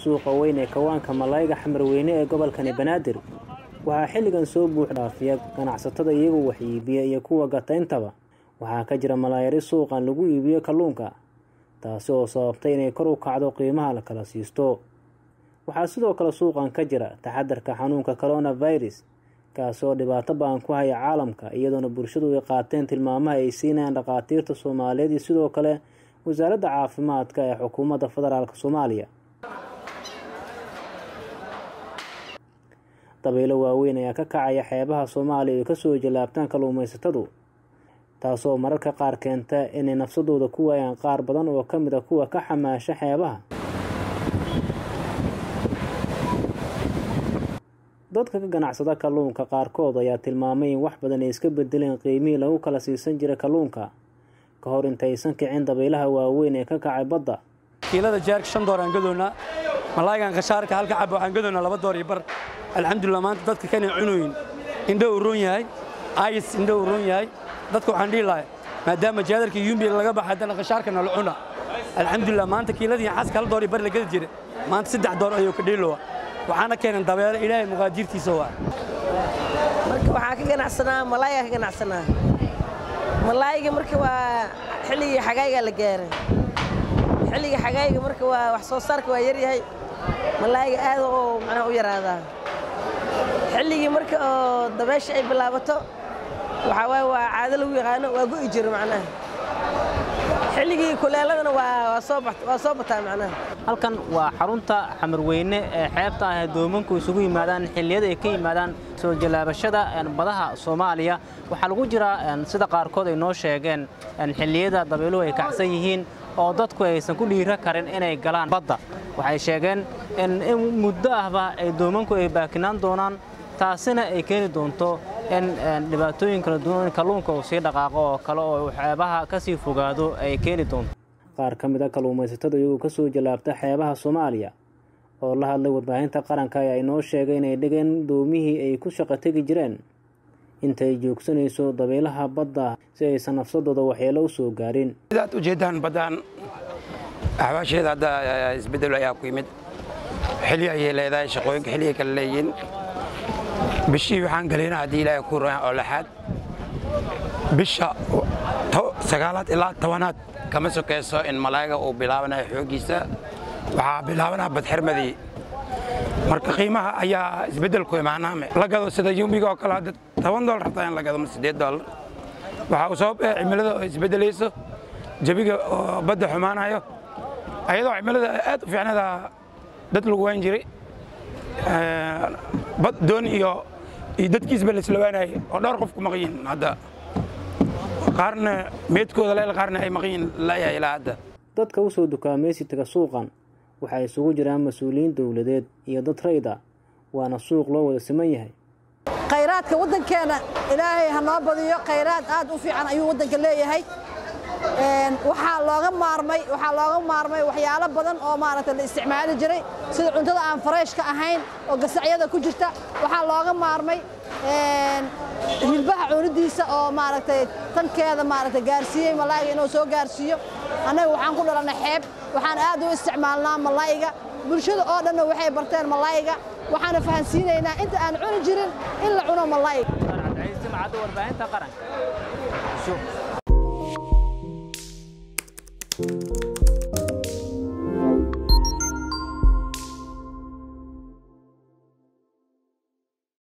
suuqa weyn ee kawaanka malayga xamarweyne ee gobolkani banaadir waxaa xilligan soo buux dhaafiya ganacsatada iyagoo wax iibiya iyo kuwa gatayntaba waxaa ka jira malaayari suuqan lagu iibiyo kalluunka taasi oo sababtay inay kor u kacdo qiimaha la kala siisto waxaa sidoo kale suuqan ka jira taxadarka xanuunka coronavirus kaasi oo dhibaato ba-an ku haya caalamka iyadoona bulshadu ay qaateen tilmaamaha ay siinayaan dhakhaatiirta soomaaliyeed iyo sidoo kale wasaaradda caafimaadka ee xukuumadda federaalk soomaaliya dabaylo waaweyn ayaa ka kacaya xeebaha soomaaliya ay kasoo jallaabtaan kalluumaysatadu taasoo mararka qaar keenta inay nafsadooda ku waayaan qaar badan oo ka mid a kuwa ka xamaasha xeebaha dadka ka ganacsada kalluunka qaarkood ayaa tilmaamay in wax badan ay iska bedeleen qiimihii lagu kala siisan jiray kalluunka ka hor intaysan kicin dabaylaha waaweyn ee ka kacay badda kiilada jeerka shan door aan gadoonnaa malaayigan khashaarka halka cab waxaan gadoonnaa laba door iyo bar alxamdulilah maanta dadka kanay cunoyin indho uu roon yahay ayis indho uu roon yahay dadka waxaan dhihi lahay maadaama jaadarka yumbi laga baxa haddana khashaarkana la cuna alxamdulilah maanta kiiladii xaska hal door iyo bar la gadi jira maanta saddex door ayuu ka dhiilowa waxaana keenan dabeelo ilaahay muqaadirtiisa waa marka waxaa ka ganacsanaa malaayaa ka ganacsanaa malaayiga marka waa xilligii xagaayigaa la gaaray xilligii xagaayiga marka waa wax soo saarka waa yaryahay malaayiga aad oo macnaha u yaraadaa xilligii marka oo dabeesha ay bilaabato waxaa waaye waa caado lagu yaqaano waa go'i jiro macnaha xilligii kuleeladana waa soo bataa macnaha halkan waa xarunta xamarweyne ee xeebta ah ee doomanku isugu yimaadaan xilliyada ay ka yimaadaan soo jallaabashada badaha soomaaliya waxaa lagu jiraa sida qaarkood ay noo sheegeen xilliyada dabayluhu ay kacsan yihiin oo dadku aysan ku dhiira karin inay galaan badda waxay sheegeen in muddo ahba ay doomanku ay baakinaan doonaan taasina ay keeni doonto in dhibaatooyin kala duwan kalluunka uu sii dhaqaaqo oo kale oo xeebaha ka sii fogaado ay keeni doonto qaar ka mid a kalluumaysatada iyagoo ka soo jallaabta xeebaha soomaaliya oo la hadlay warbaahinta qaranka ayaa inoo sheegay inay dhigeen doomihii ay ku shaqo tegi jireen intay joogsanayso dabaylaha badda si aysan nafsadooda waxyeelo u soo gaarin sidaad ujeeddaan baddaan axwaasheeda hadda isbeddel ayaa ku yimid xilli ayay leedahay shaqooyinka xilligay kala leeyihiin bishii waxaan gelaynaa haddii ilaahay ku royan oo lixaad bisha sagaalaad ilaa tobanaad kama sokayso in malaayiga uu bilaabanayo xooggiisa waxaa bilaabanaa badxirmadii marka qiimaha ayaa isbeddel ku imaanaame la gado sida yumbiga oo kale hadda toban doolar rabtaa in la gado ma siddeed doolar waxaa uu sabab eh cimilada oo isbeddelayso jabiga oo badda xumaanayo ayadoo cimilada aad u fiicnada dad lagu waan jiray bad doon iyo iyo dadkiisba la islawaanayay oo dhowr qof ku maqan yihiin hadda qaarna meedkooda leel qaarna ay maqan yihiin layahay ilaa hadda dadka u soo dukaamaysi taga suuqan waxaa isugu jiraan mas-uuliyiin dowladeed iyo dad rayd ah waana suuq loo wada siman yahay khayraadka waddankeena ilaahay ha noo badiyo khayraad aad u fiican ayuu waddanka leeyahay waxaa looga maarmay waxaa looga maarmay waxyaalo badan oo maaragtay la isticmaali jiray sida cuntada aan fareyshka ahayn oo gasacyada ku jirta waxaa looga maarmay hilbaha cunidiisa oo maaragtay tankeeda maaragtay gaarsiiyey malaayiga inuu soo gaarsiiyo annaga waxaan ku dhalannay xeeb waxaan aad u isticmaalnaa malaayiga bulshada oo dhanna waxay barteen malaayiga waxaana fahansiinaynaa inta aan cuni jirin in la cuno malaayiga warbaahinta qaranka